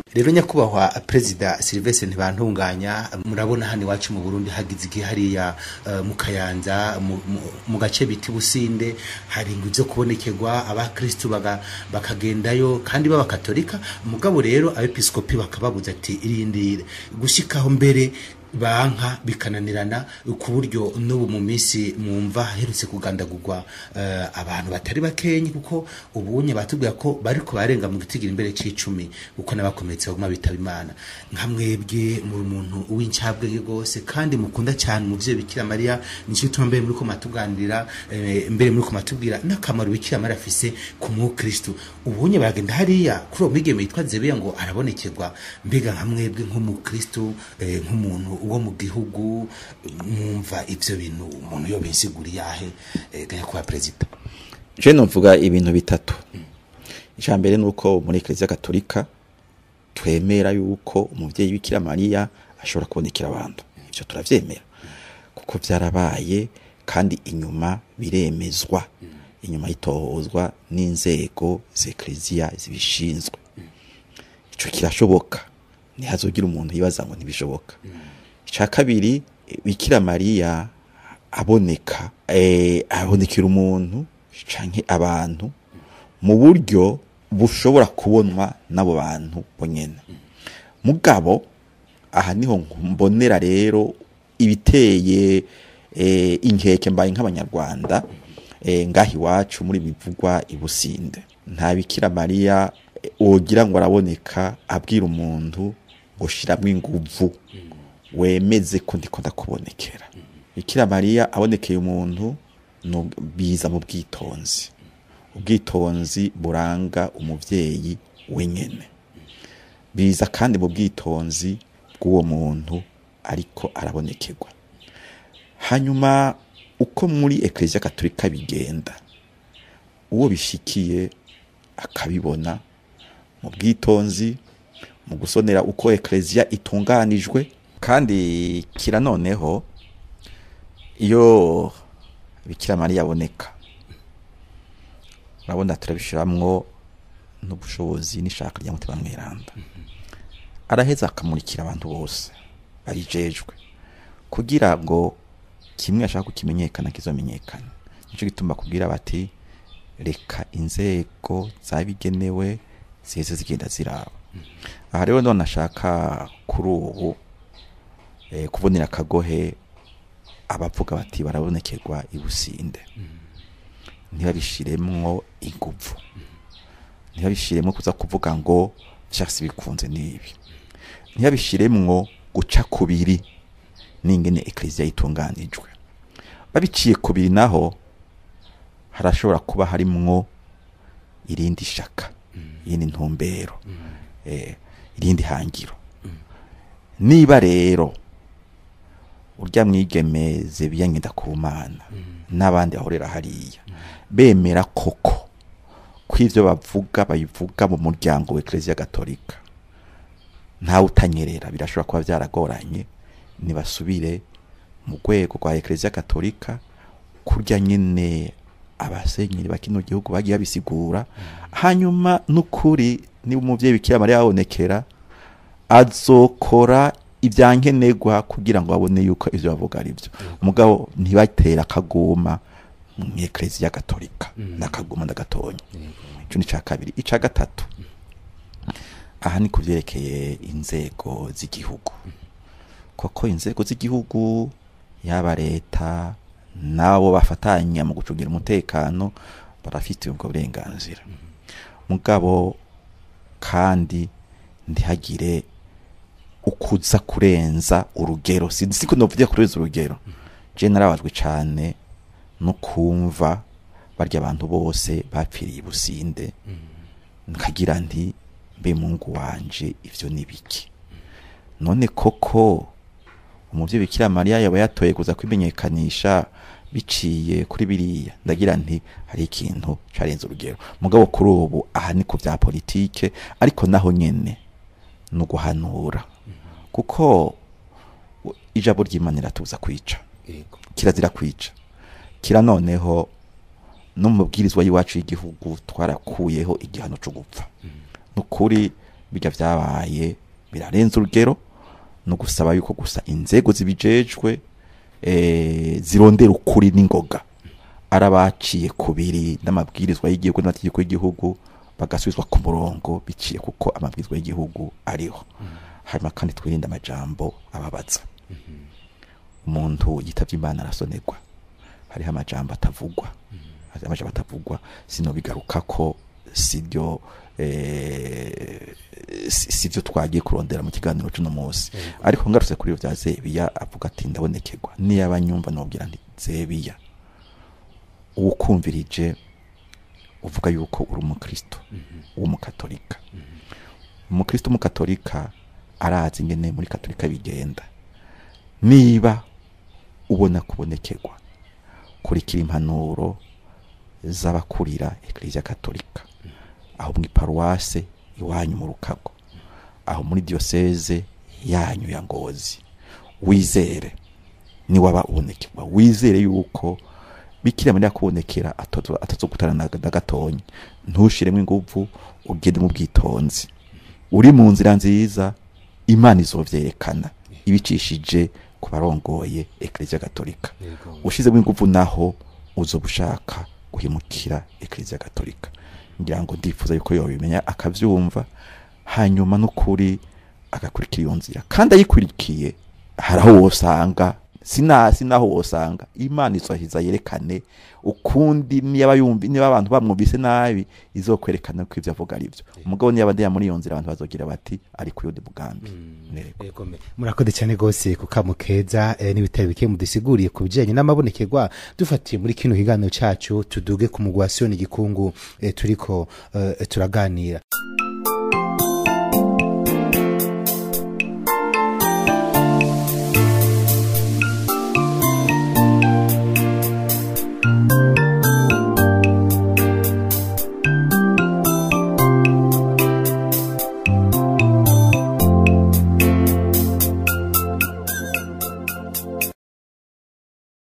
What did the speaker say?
rero nyakubahwa perezida Sylvestre ntibantunganya murabona hano iwacu mu Burundi hagize igihe hariya uh, mu Kayanza mu- mu- mu gace biti Businde hari ingwi zo kubonekerwa abakristu baga- bakagendayo kandi b'abakatolika mugabo rero abepiskopi bakababuza ati irindire gushikaho mbere banka bikananirana ku buryo n'ubu mu minsi mwumva herutse kugandagurwa eh, abantu batari bakenyi kuko ubunye batubwira ko bariko barenga mu gitigira imbere c'icumi kuko n'abakomeretse baguma bitaba imana nka mwebwe muri umuntu w'incabwenge rwose kandi mukunda cyane umuvyeyi bikira mariya nicyo gituma mbere muriko matuganirira eh, mbere muriko matubwira n'akamaro bikira mariya afise ku mukristu ubunye baragenda hariya kuri uwo mwigeme yitwa zebeya ngo arabonekerwa mbega nka mwebwe nk'umukristu eh, nk'umuntu wo mu gihugu mwumva ivyo bintu umuntu yo bisigura yahe eh, nyakubahwa perezida je novuga ibintu bitatu icya mbere ni uko muri eklezia gatolika twemera yuko umuvyeyi bikira mariya ashobora kubonekera abantu ivyo turavyemera kuko vyarabaye kandi inyuma biremezwa inyuma yitohozwa n'inzego z'eklezia zibishinzwe ico kirashoboka ntihazogira umuntu yibaza ngo ntibishoboka icya kabiri bikira mariya aboneka eh, abonekera umuntu canke abantu mu buryo bushobora kubonwa n'abo bantu bonyene mugabo aha niho mbonera rero ibiteye eh, inkeke mbaye nk'abanyarwanda eh, ngaha iwacu muri bivugwa ibusinde nta bikira mariya eh, wogira ngo araboneka abwira umuntu ngo shiramwo inguvu wemeze ko ndiko ndakubonekera bikira mariya abonekeye umuntu no biza mu bwitonzi ubwitonzi buranga umuvyeyi wenyene biza kandi mu bwitonzi bw'uwo muntu ariko arabonekerwa hanyuma uko muri eklezia katolika bigenda uwo bishikiye akabibona mu bwitonzi mu gusonera uko eklezia itunganijwe kandi kira noneho iyo bikira mariya aboneka urabona turabishiramwo n'ubushobozi n'ishaka rya mutima mweranda araheza akamurikira abantu bose barijejwe kugira ngo kimwe ashaka kukimenyekana kizomenyekana nico gituma kubwira bati reka inzego zabigenewe ziheze zigenda ziraba aha rero none ashaka kuri ubu eh, kubonera akagohe abavuga bati barabonekerwa ibusinde ntibabishiremwo inguvu ntibabishiremwo kuza kuvuga ngo vyasi bikunze n'ibi ntibabishiremwo guca kubiri n'ingene eklezia itunganijwe babiciye kubiri naho harashobora kuba harimwo irindi shaka irindi ntumbero eh, irindi hangiro niba rero urya mwigeme zebiya ngenda ku mana n'abandi bahorera hariya bemera koko ko ivyo bavuga babivuga mu muryango wa eklezia gatolika ntawe utanyerera birashobora kuba vyaragoranye nibasubire mu rwego rwa eklezia gatolika kurya nyene abasenyeri ba kino gihugu bagiye babisigura hanyuma n'ukuri niba umuvyeyi bikira mariya abonekera azokora ivyankenerwa kugira ngo babone yuko ivyo bavuga ari vyo mugabo ntibatera akaguma mu eklezia gatolika n'akaguma ndagatonya ico ni ca kabiri ica gatatu aha ni kuvyerekeye inzego z'igihugu koko inzego z'igihugu yaba leta nabo bafatanya mu gucungira umutekano barafite ubwo burenganzira mugabo kandi ntihagire ukuza kurenza urugero sinzi ko novuga kurenza urugero je narabajwe cane no kumva barya abantu bose bapfiriye ibusinde nkagira nti mbe mungu wanje ivyo ni biki none koko umuvyeyi bikira mariya yaba yatoye kuza kwimenyekanisha biciye kuri biriya ndagira nti hari ikintu carenze urugero mugabo kuri ubu aha ni ku vya politike ariko naho nyene ni uguhanura kuko ijambo ry'imana iratuza kwica yego kirazira kwica kira noneho no mu mabwirizwa y'iwacu y'igihugu twarakuyeho igihano cyo gupfa nukuri bijya vyabaye birarenze urugero no gusaba yuko gusa inzego zibijejwe eh, zirondera ukuri n'ingoga arabaciye kubiri n'amabwirizwa y'igihugu n'amategeko y'igihugu bagasubizwa ku murongo biciye kuko amabwirizwa y'igihugu ariho hanyuma kandi twirinde amajambo ababaza umuntu yitavye imana arasonerwa hariho amajambo atavugwa hariho amajambo atavugwa sinobigaruka ko sibyo eh, si- sivyo twagiye kurondera mu kiganiro c'uno munsi ariko ngarutse kuri ivyo vya zebiya avuga ati ndabonekerwa niyaba nyumva nobwira nti zebiya uwukumvirije uvuga yuko uri umukristo w'umukatolika umukristo w'umukatolika arazi ingene muri katolika bigenda niba ubona kubonekerwa kurikira impanuro z'abakurira eklesia katolika aho mu iparuwase iwanyu mu rukago aho muri diyoseze yanyu ya ngozi wizere niwaba ubonekerwa wizere yuko bikira mariya kubonekera atazogutana na na gatonya ntushiremo inguvu ugende mu bwitonzi uri mu nzira nziza imana izovyerekana ibicishije ku barongoye eklesia gatolika Yego. ushizemo inguvu naho uzoba ushaka guhimukira eklesia gatolika ngira ngo ndifuza yuko yobimenya akavyumva hanyuma n'ukuri agakurikira iyo nzira kandi ayikurikiye hari aho wosanga sina sinaho wosanga imana izohiza yerekane ukundi niba yumvi niba abantu bamwumvise nabi izokwerekana ko ivyo avuga ari vyo umugabo niba ndeya muri iyo nzira abantu bazogira bati ari ku yundi mugambi Yego. Yego me. murakoze cyane rwose ku kamo keza eh, n'ibitaro bike mudusiguriye ku bijyanye n'amabonekerwa dufatiye muri kino kiganiro cyacu tuduge ku mugwi wa siyoni gikungu eh, turiko eh, turaganira